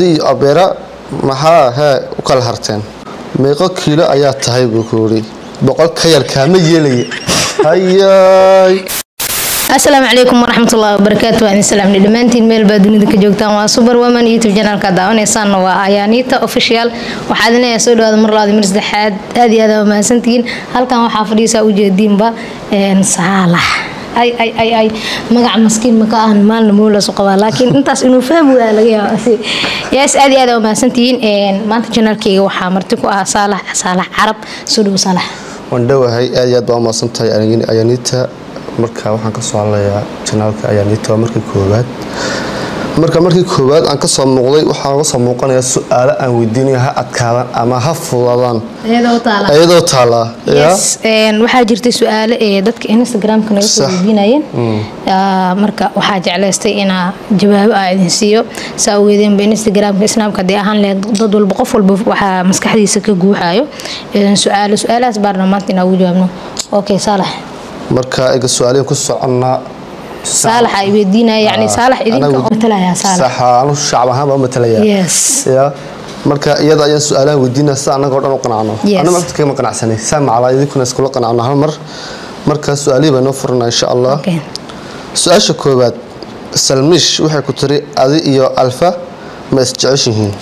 adii abeera maxaa hee u kala harteen meeqo kiilo ayaa tahay buu ku yidhi boqol ka yar kaama yeelaya hayay asalaamu calaykum waraxmatullahi wabarakaatu waa idin salaamni dhammaantiin meel baa dunida ka joogtaan waa super woman youtube janaalka daawanaysaanna waa ayaaniita official waxaa idin leeyahay soo dhawaada mar labaad mar saddexaad aad iyo aad aa mahadsantihiin halkan waxaa fadhiisaa ujeediinba saalax ay ay ay ay magac maskiin maka ahan maalna moolasu qabaa laakiin intaas inuu fahmi waa laga yaaba yaas aad iyo aad aa mahadsantihiin maanta janaalkeyga waxaa marti ku ah saalax saalax carab soo dhawo saalax waan dhowahay aad iyo aad baa umahadsan tahay ayaaniita marka waxaan kasoo hadlayaa janaalka ayaaniita waa markii koowaad marka markii koowaad aan kasoo muuqday waxaa uga soo muuqanaya su-aalo aan weydiinaya ha adkaadaan ama ha fudadaan iyadoo taalaa yes waxaa jirtay su-aalo ee dadka instagramka naga soo weydiinayeen marka waxaa jeclaystay inaa jawaabo aa idin siiyo saa ogeedeenba instagramka snaabka haddii ahaan lehed dad walba qof walba waxaa maskaxdiisa ka guuxayo su-aalo su-aalahaas baarna maanta inaa ugu jawaabno okay saalax marka iga su-aalihin ku soconnaa saalax ay weydiinaya yani saalax idinka matalaya saalax sax anu shacab ahaan baa u matalaya yes ya marka iyada ayaan su-aalahan weydiinaya si annaga o dhan u qanacno Yes. anna marka kama qanacsanay saa macalaa idinkuna iskula qanacno hal mar marka su-aalihii baa noo furanaa insha allah okay su-aasha koowaad salmiish waxay ku tiri adi iyo alfa ma isjeceshihiin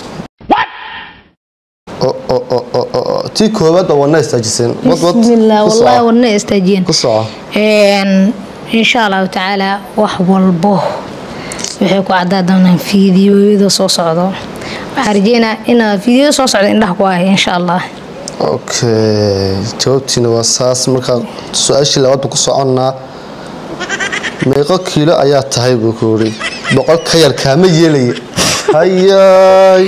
O- o- o- o- o- o. tii koowaad baa wadna istaajiseen wad wad bismillah ku wallahi soco. wadna istaajiyeen ku soco insha allahu tacaala wax walbo waxay ku cadaa doonaan fiidiyoyada soo socdo waxaa rajeynaa inaa fiidiyada soo socda indhaha ku ahay insha allah okay jawaabtiina waa saas marka su-aashii labaad buu ku soconnaa meeqo kiilo ayaa tahay buu ku yidhi boqol ka yar kaama yeelaya hayay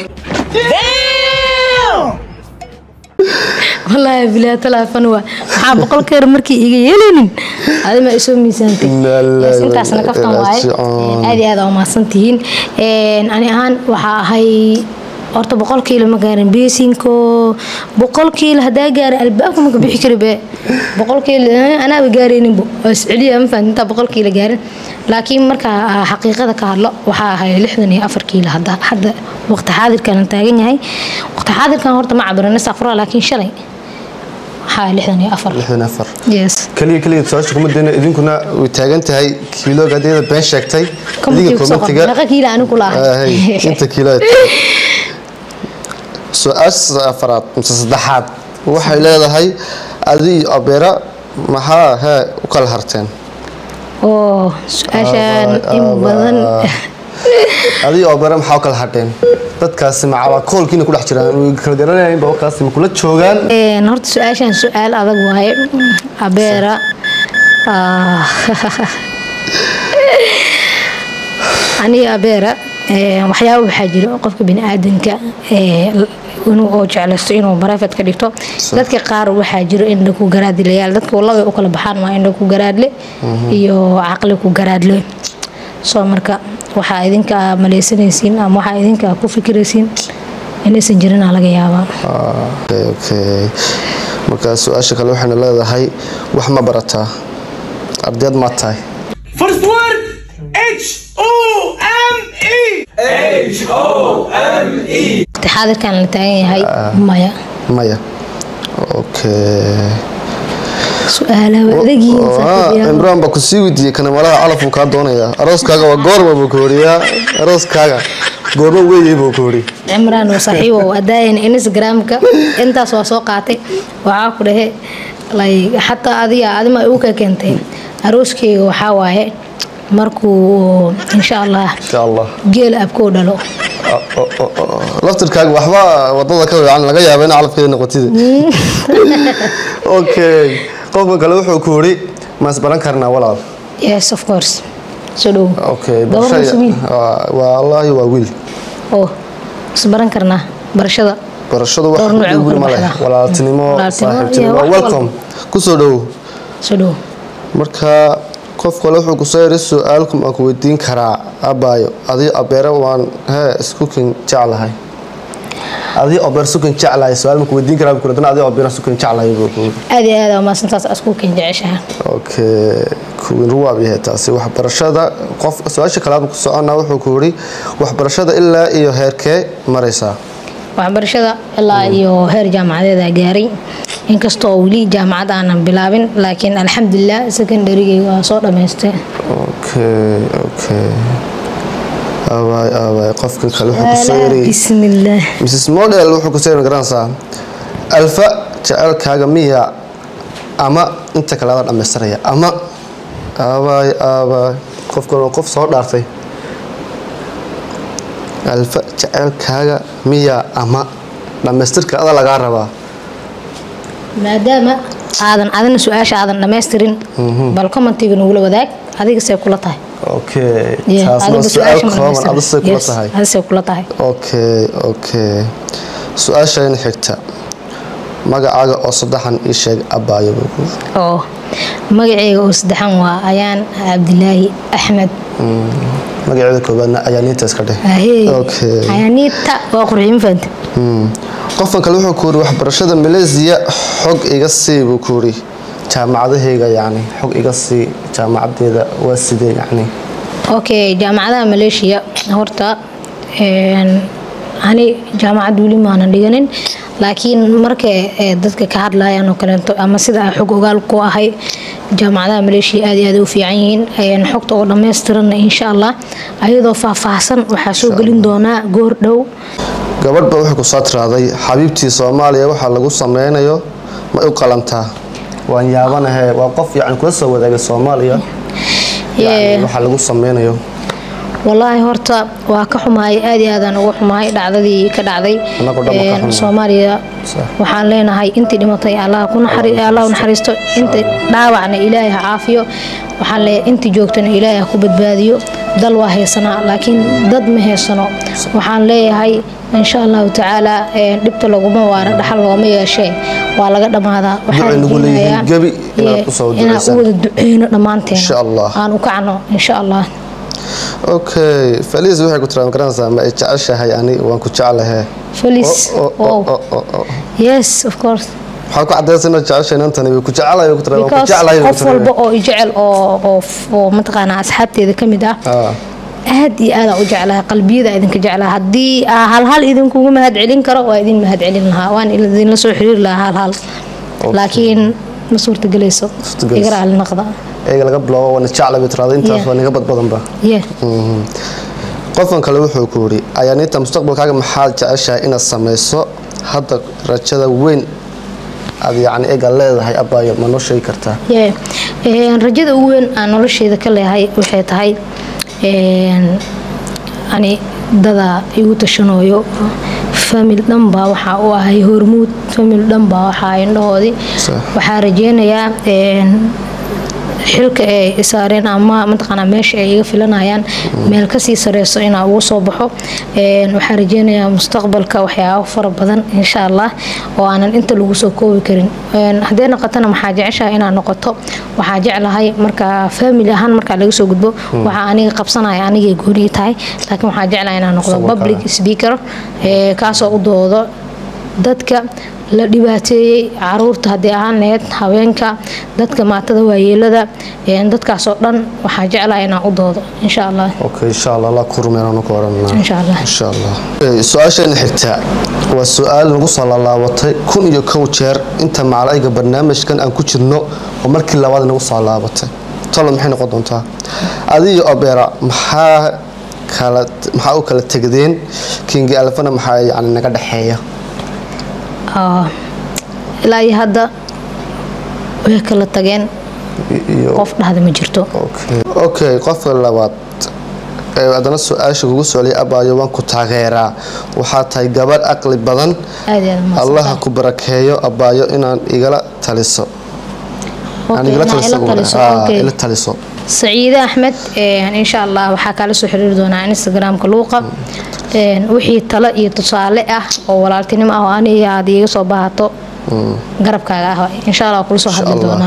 wallaahi bilaa talaafan waa maxaa boqol keer markii iga yeelaynin adima isoo miisaantay Inna lillahi Yes, wa intaasna inna kaftan ilaihi waaye raajicuun. aad iyo aad aa umahadsan tihiin ani ahaan waxaa ahay horta boqol kiilo ma gaarin beesinko boqol kiilo hadaa gaarin albaabka maka bixi kari be boqol kiilo eh, anaaba gaarayninbo waa isceliya ma fahanti intaa boqol kiilo gaarin laakiin marka ah, xaqiiqada ka hadlo waxaa ahay lixdan iyo afar kiilo hadda hadda waqti xaadirkan la taagan yahay waqti xaadirkan horta ma cabiran isafura laakiin shalay waxaa lixdan iyo afar lixdan iyo afar yes kaliya kaliya su-aasha kuma dayna idinkuna way taagan tahay kiilooga haddii iyada been sheegtay Commentiga ku soo qor. Meeqa kiilo anigu kula ahay? Ahay, inta kiilo ay tahay. su-aasha afaraad mise saddexaad waxay leedahay adi iyo abeera maxaa hee u kala harteen oo su-aashaan in badan adi iyo abeera maxaa u kala hadheen dadkaasi macaba koolkiina ku dhex jiraan way kala garanayaan babakaasi ma kula joogaan Een, horta su-aashaan su-aal adag waaye abeera ah, aniga abeera een, waxyaaba waxaa jira oo qofka biniaadanka ee, inuu oo jeclaysto inuu barafet ka dhigto dadka qaar waxaa jiro indha ku garaadilayaal dadka labay u kala baxaan waa indha ku garaadle iyo caqli ku garaadle soo marka waxaa idinka maleysanaysiin ama waxaa idinka ku fikiraysiin inaysan jirinaa laga yaabaa okay okay marka su-aasha kale waxayna leedahay wax ma barataa ardayd ma tahay First word H O M E. waqti xaadirkan la taagan yahay maya maya okay su-aalaha adagiin Ah, imraan baa ku sii weydiiyey kana malaha calafuu kaa doonaya arooskaaga waa goorma buu ku horiyaa arooskaaga goorma weeyey buu ku hori cimraan oo saaxiibo adaayan instagramka intaas waa soo qaatay waxaa ku dhahe like xataa adiga adima ay u ka keentay arooskeyga waxaa waaye markuu insha allah insha allah geel abkoo dhalo Ah, oh, oh, oh. laftirkaaga waxba wadada ka weecan laga yaaba in calafkeeda noqotida okay qofka kale wuxuu ku hori ma isbaran karnaa walaal yes of course soo dhowo okay Gabar barashada- mise wiil? waa- wallaahi waa wiil oo isbaran karnaa barashada barashadu wax Dhowr nooc oo wiil ma kala leh baxda. walaaltinimo Walaaltinimo iyo saaxiibtinimo wax welcome kusoo dhowow soo dhowo marka qof kale wuxuu kusoo yiri su-aalkum aan ku weydiin karaa abaayo adigo abeere waan hee iskukin jeclahay adii obeer sukan jeclahay su-aal maku weydiin karaa buu adana adii obeer sukan jeclahay buu ku aad iyo aad aa umahadsantaas askuukan jeceshaha okay kuwin ruwaab yahay taasi waxbarashada qof su-aasha kalaad ku socona wuxuu ku yidhi waxbarashada ilaa iyo heerkee maraysaa waxbarashada ilaa iyo heer jaamacadeeda gaaray inkastoo weli jaamacad aanan bilaabin laakiin alxamdulilah secondarygayga waa soo dhamaystay okay okay abaay abaay qofkan kale wuxuu kusoo yiri bismillaah mrs model wuxuu kusoo yiri garanaysaa alfa jecelkaaga miya ama inta kale adaa dhammaystiraya ama abaay abaay qofkan waa qof soo dhaartay alfa jecelkaaga miya ama dhammaystirka ada lagaa rabaa maadaama aadan adina su-aasha aadan dhammaystirin bal commentiga nagula wadaag adiga see kula tahay okay Yeah, taasna adiga su-aal su-aasha ma kooban dhammaystirin. adisay kula Yes, tahay adisay kula tahay okay okay su-aashayna xigta magacaaga oo saddexan ii sheeg abaayo buu ku oo magaceyga oo saddexan waa ayaan cabdilaahi axmed magaceeda koobaadna ayaa niinta iska dheh ahey okay ayaaniita waa qurxiin fanta Hmm. qofkan kale wuxuu ku yiri waxbarashada malaysia xog iga sii buu ku yiri jaamacadahayga yacni xog iga sii jaamacadeeda waa sidee yacni okay jaamacadaha maleeshiya horta een, ani jaamacad weli maanan dhiganin laakiin marka eh, dadka ka hadlayaan oo kaleeto ama sida aan xog ogaal ku ahay jaamacadaha maleeshiya aad iyo aad u fiican yihiin een, xogta oo dhammaystiranna insha allah ayadoo faahfaahsan waxaa soo gelin doonaa goor dhow gabadhba wuxuu ku soo tiraaday xabiibtii soomaaliya waxaa lagu sameynayo ma u qalantaa waan yaabanahe waa qof yacni kula soo wadaagay soomaaliya Yeah. yacni waxaa lagu sameynayo walaahi horta waa ka xumahay aad iyo aadaan uga xumahay dhacdadii ka dhacday Anagoo dhan waa ka Een, xumahay. soomaaliya Sax. waxaan leenahay intii dhimatay allah ku naxari- allah u naxariisto inta dhaawacna ilaahay ha caafiyo waxaan leeyahay intii joogtana ilaahay ha ku badbaadiyo dal waa haysanaa laakiin dad ma haysano waxaan leeyahay insha allahu tacaala een, dhibta laguma waara dhaxal looma yeeshee waa laga dhammaadaa waxaan Ducay nagu leeyihiin rajeynayaa, gebi inaad yeah, ku soo inaan u duceysaan. wada duceyno dhammaanteen Insha Allah. aan u kacno insha allah okay faliis waxay ku tiraa garanaysaa ma ay jeceshahay ani waan ku jeclahe Feliz. Oh, oh, Wow. oh, oh, oh. yes of course waxaa ku cadaysa inaad jeceshahay inantani way ku jeclahay way ku tiraa waan ku because jeclahay way ku qof tiraa walba oo i jecel oo oo oo mataqaanaa asxaabteeda ka mid ah Ah. aad iyo aadaan u jeclahay qalbiyada idinka jeclahay haddii aa hal hal idinkugu mahad celin karo waa idin mahad celin lahaa waan idinla soo xiriiri lahaa hal hal laakiin ma suurtagelayso Suurtagelayso. iga raali naqda eega laga biloobo waana jeclay bay tiraada intaas Yeah. waa niga badbadanba yeah Mhm. qofkan kale wuxuu ku yidhi ayaaniinta mustaqbalkaaga maxaad jeceshahay inaad samayso hadda rajada weyn aad yacni eega leedahay abaayo ma noo sheegi kartaa Yeah. Een, rajada ugu weyn aan nolosheeda ka leeyahay waxay tahay een, ani dada igu tashanooyo famil dhanbaa waxaa u ahay hormuud famil dhanbaa waxaa indhahoodii Sax. waxaa rajeynayaa een, xilka ay saareen ama mataqaanaa meesha ay iga filanayaan meel kasii sareyso inaa ugu soo baxo Een, waxaan rajeynayaa mustaqbalka waxyaabo fara badan insha allah oo aanan inta lagu soo koobi karin Een, haddee noqotana maxaa jeceshahay inaa noqoto waxaa jeclahay marka family ahaan markaa laga soo gudbo waxaa aniga qabsanaya anigay goonii tahay laakiin waxaa jeclahay inaa noqdo Sababta? public speaker ee, kaasoo u doodo dadka la dhibaateeyey caruurta haddii ahaan lahayd haweenka dadka maatada waayeelada een, dadkaasoo dhan waxaa jeclahay inaan u doodo insha allah okay insha allah allah ku rumeynaan ku odhanaa Insha Allah. insha allah Eh, su-aasheena xigta waa su-aal nagu soo laalaabatay kun iyo kow jeer inta macalaiga barnaamijkan aan ku jirno oo markii labaad nagu soo laabatay tolo maxay noqon doontaa adiyo obera maxaa kala maxaa u kala tegdeen kingi alfana maxaa yani naga dhexeeya Ah, ilaa iyo hadda way kala tageen iyo qof dhahda ma jirto okay okay qofka labaad ee haddana su-aasha kugu socliyay abaayo waan ku taageeraa waxaa tahay gabadh aqli badan aad iyo aad mahadsan allaha tahay. ku barakeeyo abaayo inaan igala taliso Okay, aan igala inaa taliso ila buu taliso, dhahay. Ah, okay. ila taliso saciide axmed een, insha allah waxaa kaala soo xiriiri doonaa instagramka luuqa Een, wixii talo iyo tusaale ah oo walaaltinimo ah oo aniga aad iiga soo baahato garabkaaga ah insha allah kula soo Insha hadli Allah. doonaa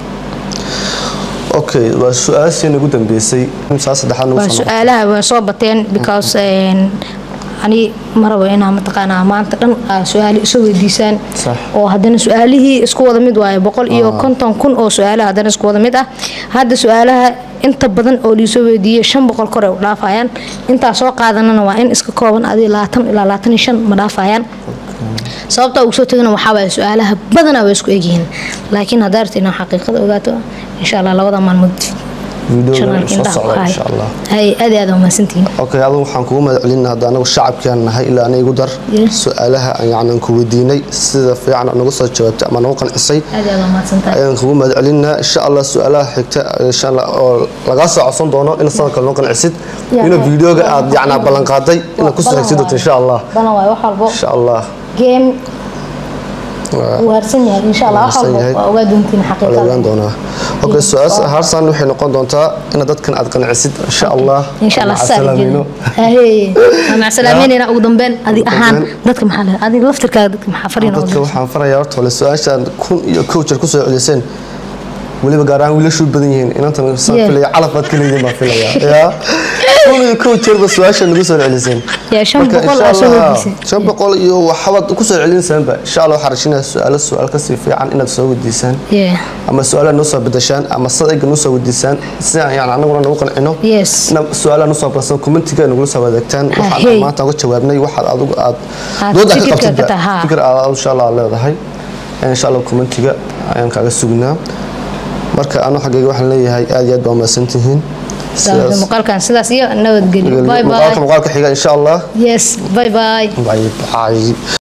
okay waa su-aashii ugu dambeysay saa saddexaad nagu waa soo noqotay. su-aalaha waa soo bateen because een, ani ma rabo inaa mataqaanaa maanta dhan aa su-aali isu weydiisaan Sax. oo haddana su-aalihii isku wada mid waaye boqol iyo konton kun oo su-aalaha haddana isku wada mid ah hadda su-aalaha inta badan oo liisoo weydiiyey shan boqol kore u dhaafayaan intaa soo qaadanana waa in iska kooban adi labaatan ilaa labaatan iyo shan ma dhaafayaan sababta ugu soo tegana waxaa waaye su-aalaha badanaa way isku egyihiin laakiin haddaa rabta inaa xaqiiqada ogaato insha allah labada maalmood videoga janaalka soo indhaha ku socda haya insha allah hay aad iyo aad aa umahadsantihiin okay adigu waxaan kugu mahad celinaa hadda anagu shacabkaan nahay ilaa ana igu dar Yeah. su-aalaha aan yacni aan ku weydiinay sida fiican aad nagu soo jawaabtay ama nagu qancisay aad iyo aad aa umahadsantahay ayaan kugu mahad celinaa insha allah su-aalaha xigta insha allah oo lagaa soo codsan doono in sanad kale noo qancisid Yeah. inuu videoga aad yacni ballan qaaday inaad ku soo Balan xigsid doonto waaye. insha allah balan waaye wax walbo insha allah game Waa- wuu harsan yahay insha allah wax Harsan walbo yahay. waa ogaa doontiin waa la ogaan xaqiiqada doonaa okay su-aasha harsan waxay noqon doontaa inaad dadkan aad qancisid insha allah insha allah Maca saa salaamino. macsalaameynayna ugu dambeyn adig Ugu ahaan dambeyn. dadka maxaa leedahay adig laftirkaaga dadka maxaa fariin ugu dadka waxaan farayaa horta wale su-aashaan kun iyo kow jeer kusoo celiseen weliba gaar ahaan wiilashu badan yihiin inantan saan Yeah. filaya calaf baad ka leeyihiin baan filaya yaa kun iyo kow jeerba su-aasha nagu soo celiseen Yaa, shan Marka boqol insha aa soo Allah, weydiisay. shan boqol iyo waxabaad kusoo celinaysaanba insha allah waxaan rajinaya su-aalo su-aal kasii fiican inaad soo weydiisaan Yeah. ama su-aalaha noo soo bedeshaan ama sadayga noo soo weydiisaan si aan yani anaguna nagu qancino Yes. ina su-aalaha noo soo barsan commentiga nagula soo wadaagtaan waxaan hey. maanta uga jawaabnay waxaad adigu aad Aad dooda ka fikirka qabtidba ka tahay, haa. fikir aad insha allah leedahay insha allah commentiga ayaan kaaga sugnaa marka anu xaggayga waxaan leeyahay aad iyo aad baa umahadsantihiin Daawada muuqaalkan sidaas iyo nabadgelyo bye muuqaalka bye muuqaalka xiga insha allah yes bye bye bye bye